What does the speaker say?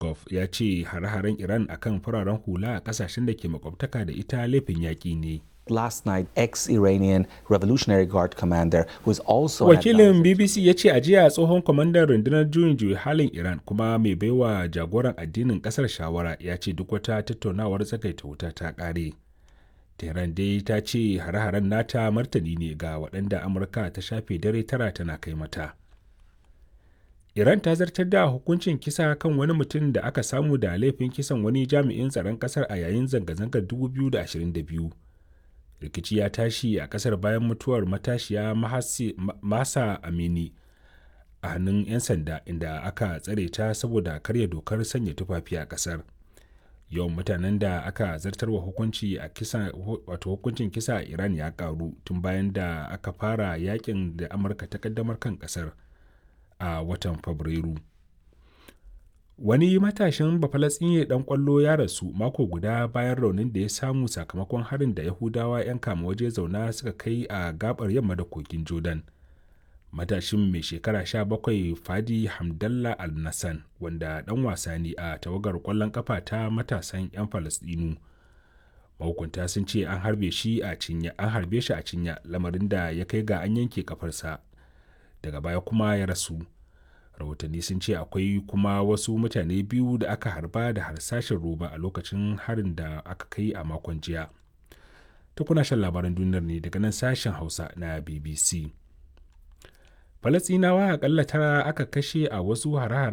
Peskov ya ce hare-haren Iran akan fararen hula a kasashen da ke makwabtaka da ita laifin yaƙi ne. last night ex-Iranian Revolutionary Guard commander who is also Wakilin BBC ya ce a jiya tsohon kwamandan rundunar juyin juyi halin Iran kuma mai baiwa jagoran addinin kasar shawara ya ce duk wata tattaunawar tsagaita wuta ta ƙare. Tehran dai ta ce hare-haren nata martani ne ga waɗanda Amurka ta shafe dare tara tana kai mata. Iran ta zartar da hukuncin kisa kan wani mutum da aka samu da laifin kisan wani jami'in tsaron kasar a yayin zanga-zangar 2022. rikici ya tashi a kasar bayan mutuwar matashiya masa amini a hannun 'yan sanda inda aka tsare ta saboda karya dokar sanya tufafi a kasar yawan mutanen da aka zartarwa hukunci a kisa wato hukuncin kisa a iran ya karu tun bayan da aka fara yakin da amurka ta kaddamar kan kasar a watan fabrairu wani matashin bafalatsinye dan kwallo ya rasu mako guda bayan raunin da ya samu sakamakon harin da yahudawa 'yan kama waje zauna suka kai a gabar yamma da kogin jordan matashin mai shekara 17 fadi hamdallah al-nassan wanda dan wasa ne a tawagar kwallon kafa ta matasan 'yan falasdinu mahukunta sun ce an harbe shi a cinya an harbe shi a cinya lamarin da ya kai ga an yanke kafarsa daga baya kuma ya rasu rahotanni sun ce akwai kuma wasu mutane biyu da aka harba da harsashin roba a lokacin harin da aka kai a makon jiya ta kuna shan labaran duniyar ne daga nan sashen hausa na bbc falasinawa akalla tara aka kashe a wasu hare